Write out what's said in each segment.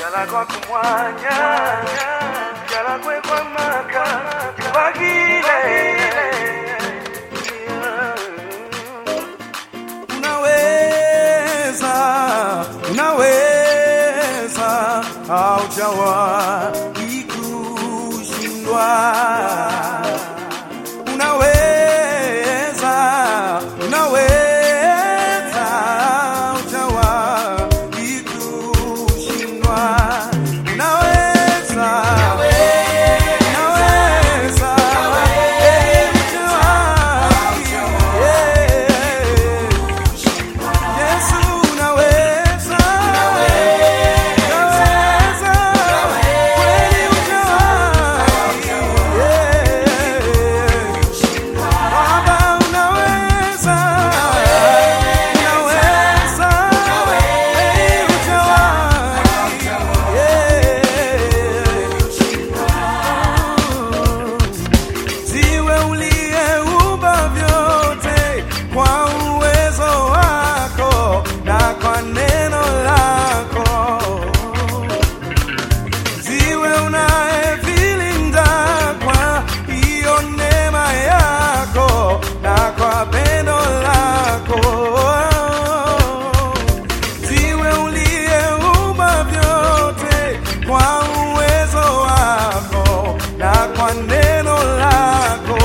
Jalagwa kumwanya Jalagwe kwa maka Bagile unaweza unaweza haujawahi kushindwa unaweza unaweza haujawahi kushindwa unaweza unaweza eh, hujawahi, eh. Yesu unaweza, unaweza, kweli hujawahi, yeah. Baba unaweza, unaweza, kweli hujawahi, yeah. Ziwe uliyeumba vyote kwa uwezo wako na kwa neno lako. Ziwe unayevilinda kwa hiyo neema yako na kwa pendo lako. Ziwe uliyeumba vyote kwa uwezo wako na kwa neno lako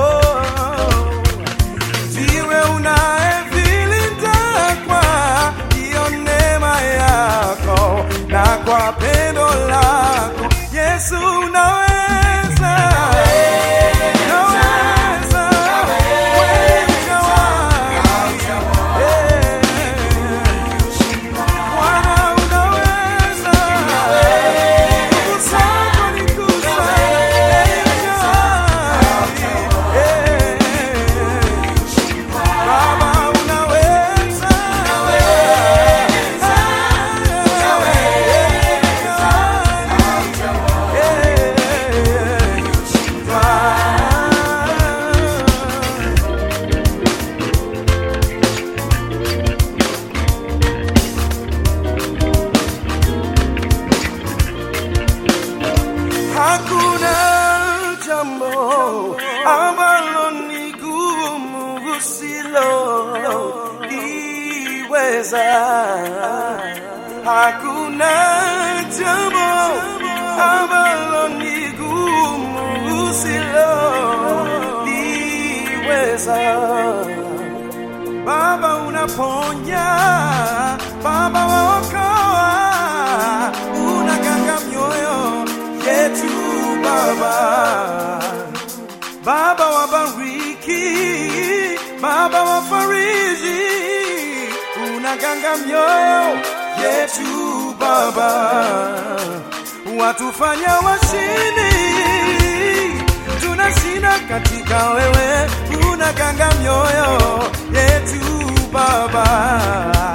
ziwe unayevilinda kwa hiyo neema yako na kwa pendo lako Yesu unaweza unaweza kweli hujawahi. Eh. Bwana unaweza nguvu zako ni kuu sana. Baba unaweza, Hakuna jambo ambalo ni gumu usiloliweza. Hakuna jambo ambalo ni gumu usiloliweza. Baba unaponya, Baba waokoa, unaganga mioyo yetu Baba. Baba wabariki, Baba wafariji, unaganga mioyo yetu Baba, watufanya washindi tunashinda katika wewe, unaganga mioyo yetu Baba.